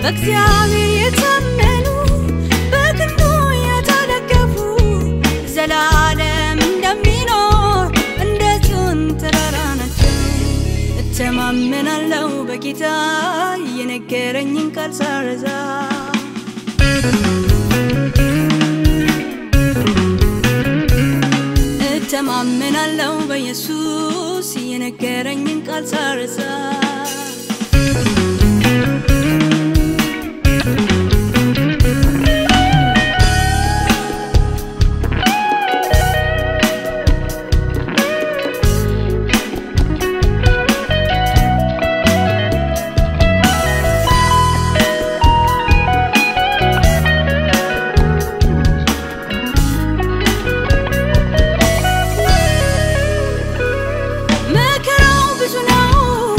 በእግዚአብሔር የታመኑ በክንዱ የተደገፉ ዘላለም እንደሚኖር እንደ ጽዮን ተራራ ናቸው። እተማመናለሁ በጌታ የነገረኝን ቃል ሳረዛ እተማመናለሁ በኢየሱስ የነገረኝን ቃል ሳረሳ መከራው ብዙ ነው፣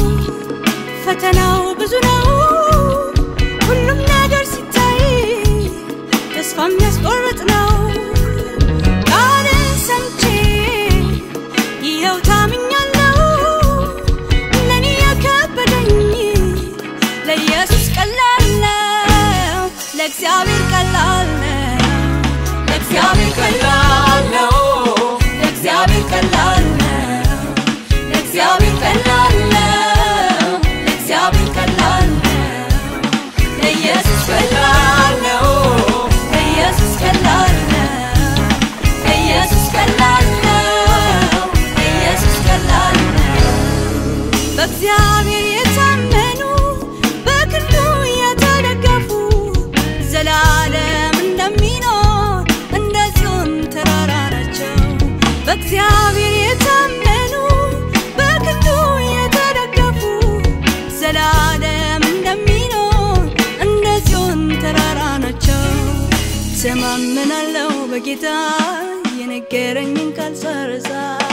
ፈተናው ብዙ ነው። ሁሉም ነገር ሲታይ ተስፋ የሚያስቆርጥ ነው። ቃልን ሰምቼ ይኸው ታምኛለሁ። ለእኔ የከበደኝ ለኢየሱስ ቀላል ነው፣ ለእግዚአብሔር ቀላል ነው፣ ለእግዚአብሔር ቀላል ነው፣ ለእግዚአብሔር ቀላል ነው። ለእግዚአብሔር ቀላል ነው፣ ለእግዚአብሔር ቀላል ነው፣ ለኢየሱስ ቀላል ነው፣ ለኢየሱስ ቀላል ነው፣ ለኢየሱስ ቀላል ነው፣ ለኢየሱስ ቀላል ነው። በእግዚአብሔር የታመኑ በክንዱ የተደገፉ ዘላለም እንደሚኖር እንደ ጽዮን ተራራ ናቸው። በእግዚአብሔር የታመኑ በክንዱ የተደገፉ ዘላለም እንደሚኖር እንደ ጽዮን ተራራ ናቸው። ተማመናለሁ በጌታ የነገረኝን ቃል ሳረሳ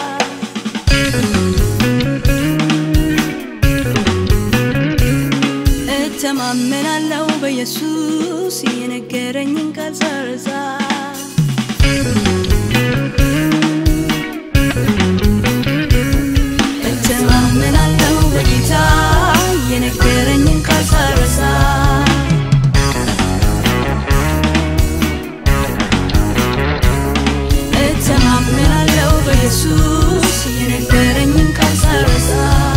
እተማመናለሁ በኢየሱስ የነገረኝን ቃል ሳረሳ እተማመናለሁ በጌታ የነገረኝን ቃል ሳረሳ እተማመናለሁ በኢየሱስ የነገረኝን ቃል ሳረሳ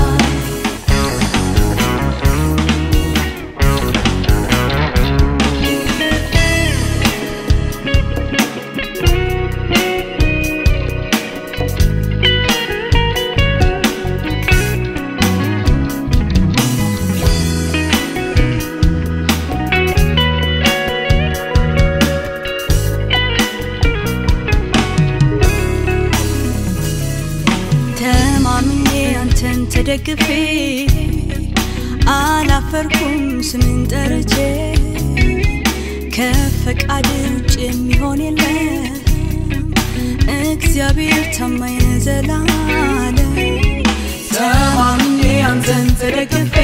ተማምኜ አንተን ተደግፌ አላፈርኩም ስምን ጠርቼ ከፈቃድ ውጭ የሚሆን የለም እግዚአብሔር ታማኝ ነው ዘላለም ተማምኜ አንተን ተደግፌ